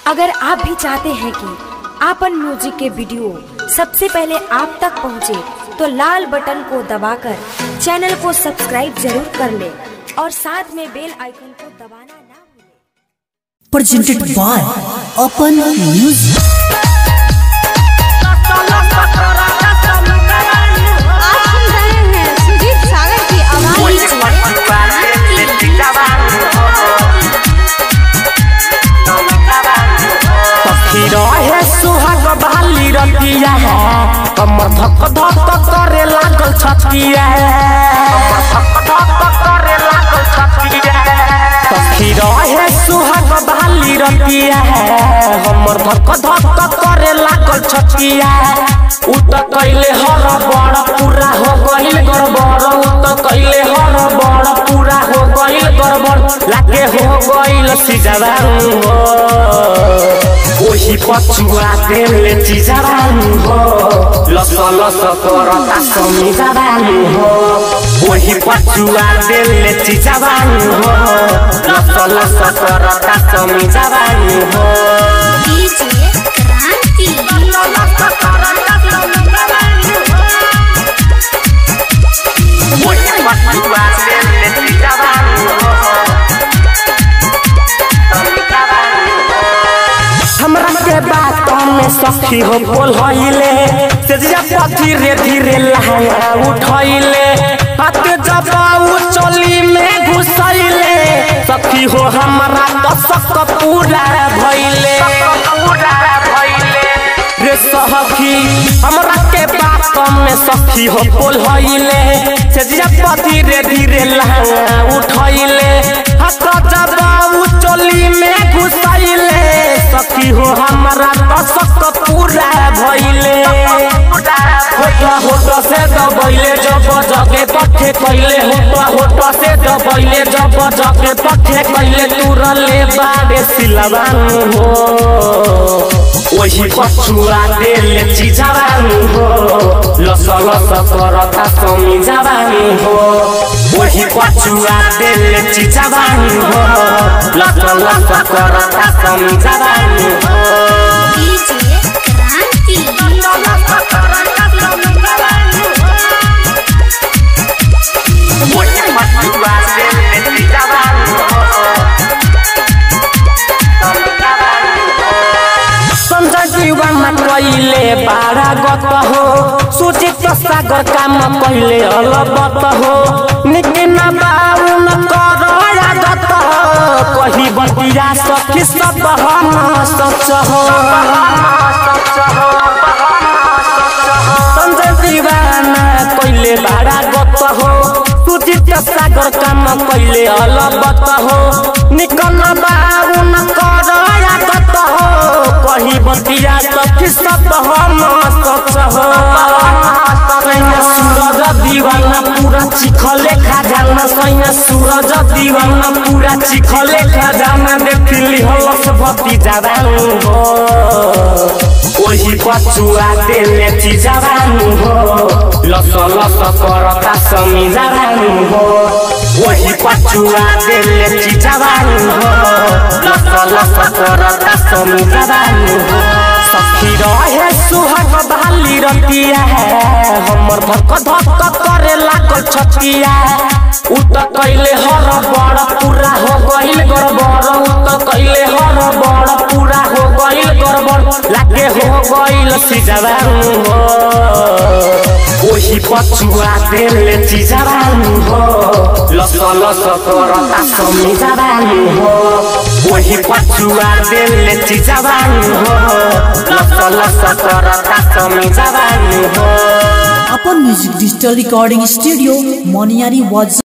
अगर आप भी चाहते हैं कि आपन म्यूजिक के वीडियो सबसे पहले आप तक पहुंचे, तो लाल बटन को दबाकर चैनल को सब्सक्राइब जरूर कर ले और साथ में बेल आइकन को दबाना ना भूलें। presented by Open Music. आप सुन रहे हैं सुजीत सागर की आवाज पक्षी रहे सुहाग बाली रतिया है कमर धक धक करे लागल छतिया पक्षी रहे सुहाग बाली रतिया है हमर धक धक करे लागल छतिया उ त कैले हर बड़ पूरा हो गइल गड़बड़ उ त कैले हर बड़ पूरा हो गइल गड़बड़ लागे हो गइल सिजवान हो ओही पछुआ तेलले चिजाबानु हो लस लस करता समी जाबानु हो ओही पछुआ तेलले चिजाबानु हो लस लस करता समी जाबानु हो डीजे क्रांति ओही पछुआ तेलले चिजाबानु हो समी जाबानु हो हमरा के बात में सखी हो बोल हइले तेजिया पर धीरे धीरे लहंगा उठैले हाथ जबाऊ चली में घुसैले सखी हो हमरा कसक पूरा भइले रे सखी हमरा के बात में सखी हो बोल हइले तेजिया पर धीरे धीरे लहंगा उठैले हाथ जबाऊ चली में घुसैले सखी हो हमरा कसक पूरा भइले होटा होटा से दबैले जब जगे पठे कैले होटा होटा से दबैले जब जगे पठे कैले तुरले बाड़े सिलवान हो वही पछुआ देले चिजावान हो लस लस करता समी जावान हो वही पछुआ देले चिजावान हो लस लस करता समी जावान हो डीजे क्रांति वही पछुआ देले चिजावान हो संजय जीवन कैले बारा गत हो सुचित सागर काम कैले अलबत हो निकिन बाऊ न कर गत कही बतिया सखी सब हम सच हो संजय दीवाना कैले बारा गत हो सुचित सागर काम कैले अलबत हो निकन बाऊ न कर गत हो कही बतिया सखी सब हम सच हो सैया सूरज दीवाना पूरा चिखले खजाना सैया सूरज दीवाना पूरा चिखले खजाना देखली हलस भती जवान हो ओही पछुआ देले चिजवानु हो लस लस करता समी जवानु हो ओही पछुआ देले चिजवानु हो लस लस करता समी जवानु हो सखी रहे सुहाग बाली रतिया है हमर धक धक करे लागल छतिया उ त कैले हर बड़ पूरा हो गइल गड़बड़ उ त कैले हर बड़ पूरा हो गइल गड़बड़ लागे हो गइल सिजवानु हो ओही पछुआ देले चिजवानु हो लस लस करता समी जवानु हो ओही पछुआ देले चिजवानु हो लस लस करता समी जवानु हो Open Music Digital Recording Studio, Moniari was